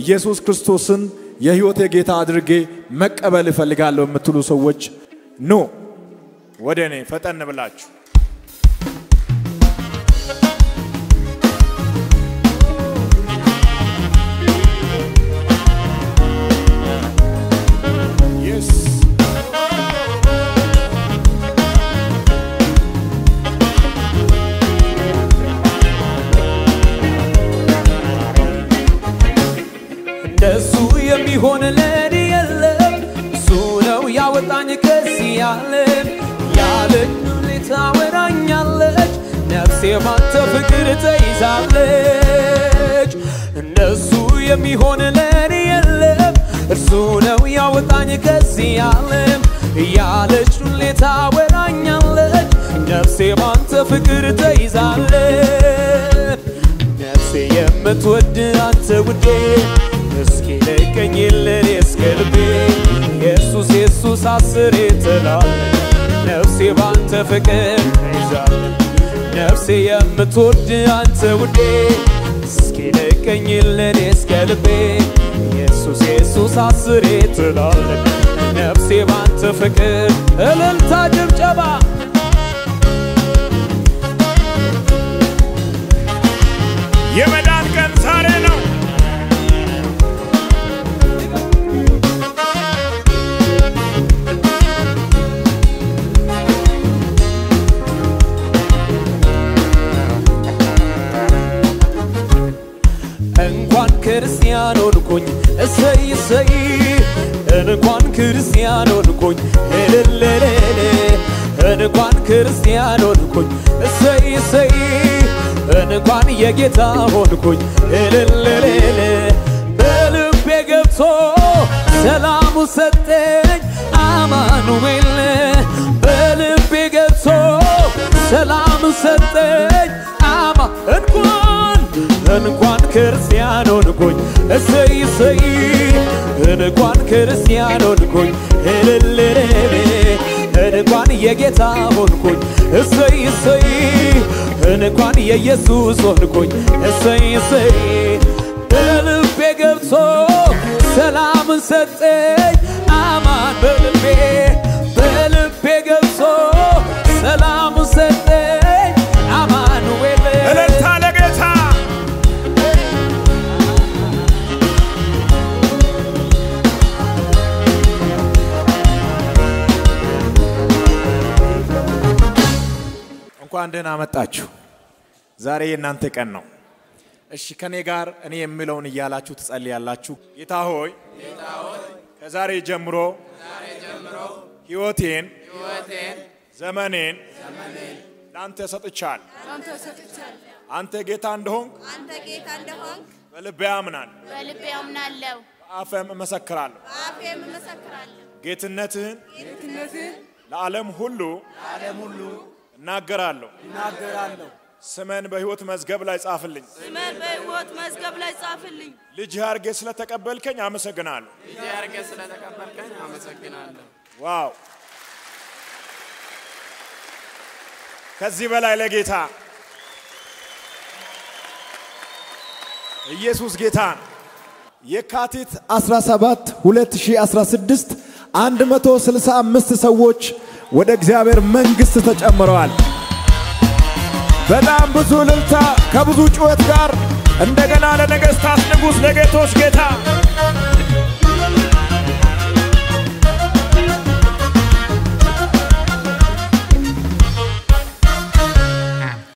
ኢየሱስ ክርስቶስን የሕይወቴ ጌታ አድርጌ መቀበል እፈልጋለሁ የምትሉ ሰዎች ኑ ወደ እኔ ፈጠን ብላችሁ Yes. እንደሱ የሚሆን ለኔ የለም። እሱ ነው ያወጣኝ ከዚህ ዓለም። ያለኝ ሁኔታ ወራኛለች ነፍሴ ባንተ ፍቅር ተይዛለች። እንደሱ የሚሆን ለኔ የለም። እርሱ ነው ያወጣኝ ከዚህ ዓለም። ያለች ሁኔታ ወራኛለች ነፍሴ ባንተ ፍቅር ተይዛለች። ነፍሴ የምትወድ አንተ ውዴ እስኪ ለቀኝልን እስከ ልቤ ኢየሱስ ኢየሱስ አስሬ ትላለች ነፍሴ ባንተ ፍቅር ተይዛለች ነፍሴ የምትወድ አንተ ውዴ እስኪ ለቀኝልን እስከ ልቤ ኢየሱስ ኢየሱስ አስሬ ትላለች ነፍሴ ባንተ ፍቅር እልልታ ጭብጨባ የመዳን ቀን ዛሬ ነው። እንኳን ክርስቲያን ሆንኩኝ እሰይ እሰይ እንኳን ክርስቲያን ሆንኩኝ እልልልል እንኳን ክርስቲያን ሆንኩኝ እሰይ እሰይ እንኳን የጌታ ሆንኩኝ እልልልል በልቤ ገብቶ ሰላሙ ሰጠኝ አማኑኤል በልቤ ገብቶ ሰላሙ ሰጠኝ አማ እንኳን እንኳን ክርስቲያን ሆንኩኝ እሰይ እሰይ እንኳን ክርስቲያን ሆንኩኝ እልልልል እንኳን የጌታ ሆንኩኝ እሰይ እሰይ እንኳን የኢየሱስ ሆንኩኝ እሰይ እሰይ በልቤ ገብቶ ሰላምን ሰጠኝ አማን በልቤ በልቤ ገብቶ ሰላሙን ሰጠኝ አማኑኤል እልልታ ለጌታ እንኳን ደህና መጣችሁ። ዛሬ የእናንተ ቀን ነው። እሺ ከኔ ጋር እኔ የምለውን እያላችሁ ትጸልያላችሁ። ጌታ ሆይ ከዛሬ ጀምሮ ሕይወቴን ዘመኔን ለአንተ ሰጥቻል። አንተ ሰጥቻለሁ። አንተ ጌታ እንደሆንክ አንተ ጌታ እንደሆንክ በልቤ አምናል፣ በልቤ አምናለሁ፣ በአፌም እመሰክራለሁ። በአፌም እመሰክራለሁ። ጌትነትህን ጌትነትህን ለዓለም ሁሉ ዓለም ሁሉ እናገራለሁ። እናገራለሁ ስመን በሕይወት መዝገብ ላይ ጻፍልኝ። ስመን በሕይወት መዝገብ ላይ ጻፍልኝ። ልጅህ አድርጌ ስለተቀበልከኝ አመሰግናለሁ። ልጅ አድርገህ ስለተቀበልከኝ አመሰግናለሁ። ዋው! ከዚህ በላይ ለጌታ ኢየሱስ ጌታ ነው። የካቲት 17 2016 165 ሰዎች ወደ እግዚአብሔር መንግሥት ተጨምረዋል። በጣም ብዙ እልልታ ከብዙ ጩኸት ጋር እንደገና ለነገሥታት ንጉሥ ለጌቶች ጌታ